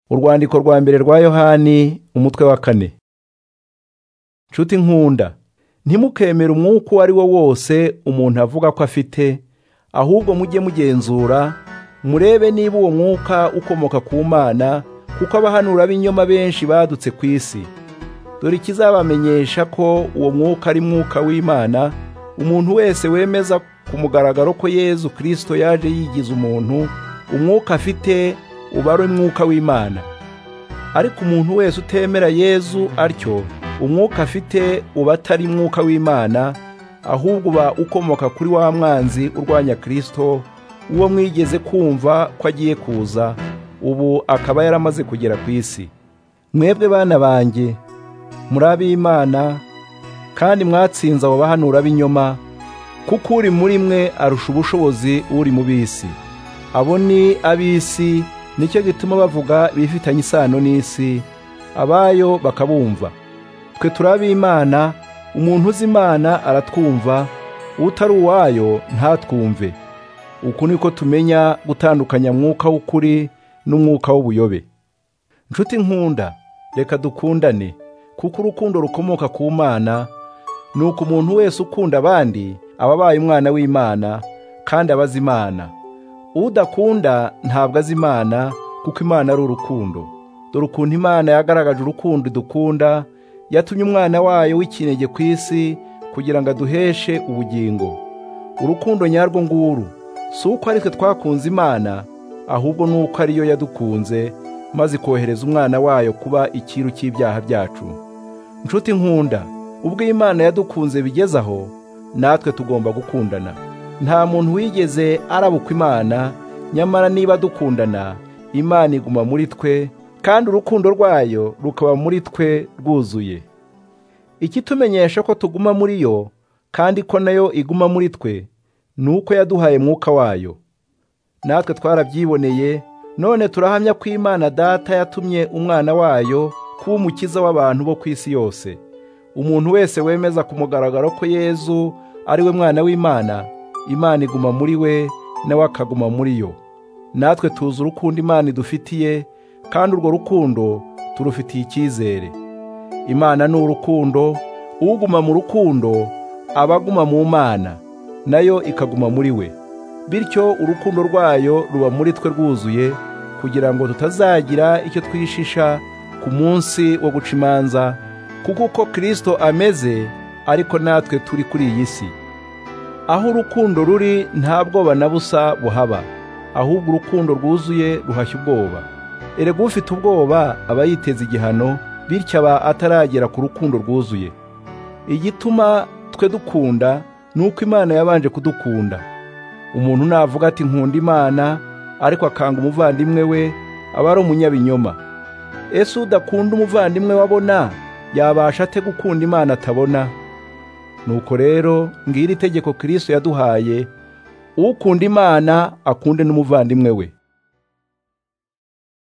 urwandiko rwa mbere rwa yohani umutwe wa kane nshuti nkunda ntimukemere umwuka uwo ari wo wose umuntu avuga ko afite ahubwo mujye mugenzura murebe niba uwo mwuka ukomoka ku mana kuko abahanura b'inyoma benshi badutse ku isi dore ikizabamenyesha ko uwo mwuka ari mwuka w'imana umuntu wese wemeza ku mugaragaro ko yezu kirisito yaje yigize umuntu umwuka afite uba ari umwuka w'imana ariko umuntu wese utemera yezu atyo umwuka afite uba atari umwuka w'imana ahubwo uba ukomoka kuri wa mwanzi urwanya kirisito uwo mwigeze kumva ko agiye kuza ubu akaba yaramaze kugera ku isi mwebwe bana banjye muri ab'imana kandi mwatsinze abo bahanura b'inyoma kuko uri muri mwe arusha ubushobozi uri mu b'isi abo ni ab'isi nicyo gituma bavuga bifitanye isano n'isi abayo bakabumva twe turabimana umuntu uzi imana aratwumva utari uwayo ntatwumve uku niko tumenya gutandukanya mwuka w'ukuri n'umwuka w'ubuyobe nshuti nkunda reka dukundane kuko urukundo rukomoka ku mana ni uko umuntu wese ukunda abandi aba abaye umwana w'imana kandi abazi imana udakunda ntabwo azi imana kuko imana ari urukundo dore ukuntu imana yagaragaje urukundo idukunda yatumye umwana wayo w'ikinege ku isi kugira ngo aduheshe ubugingo urukundo nyarwo nguru si uko aritwe twakunze imana ahubwo ni uko ariyo yadukunze maze ikohereza umwana wayo kuba ikiru cy'ibyaha byacu nshuti nkunda ubwo imana yadukunze bigeze aho natwe tugomba gukundana nta muntu wigeze arabuka imana nyamara niba dukundana imana iguma muri twe kandi urukundo rwayo rukaba muri twe rwuzuye ikitumenyesha ko tuguma muri yo kandi ko nayo iguma muri twe ni uko yaduhaye mwuka wayo natwe twarabyiboneye none turahamya ko imana data yatumye umwana wayo kuba umukiza w'abantu bo ku isi yose umuntu wese wemeza ku mugaragaro ko yezu ari we mwana w'imana imana iguma muri we nawe akaguma muri yo natwe tuzi urukundo imana idufitiye kandi urwo rukundo turufitiye icyizere imana ni urukundo uguma mu rukundo aba aguma mu mana nayo ikaguma muri we bityo urukundo rwayo ruba muri twe rwuzuye kugira ngo tutazagira icyo twishisha ku munsi wo guca imanza kuko uko kirisito ameze ariko natwe turi kuri iyi si aho urukundo ruri nta bwoba na busa buhaba ahubwo urukundo rwuzuye ruhashya ubwoba erega ufite ubwoba aba yiteza igihano bityo aba ataragera ku rukundo rwuzuye igituma twe dukunda ni uko imana yabanje kudukunda umuntu navuga ati nkunda imana ariko akanga umuvandimwe we aba ari umunyabinyoma ese udakunda umuvandimwe wabona yabasha ate gukunda imana atabona nuko rero ngiri itegeko kirisito yaduhaye ukunda imana akunde n'umuvandimwe we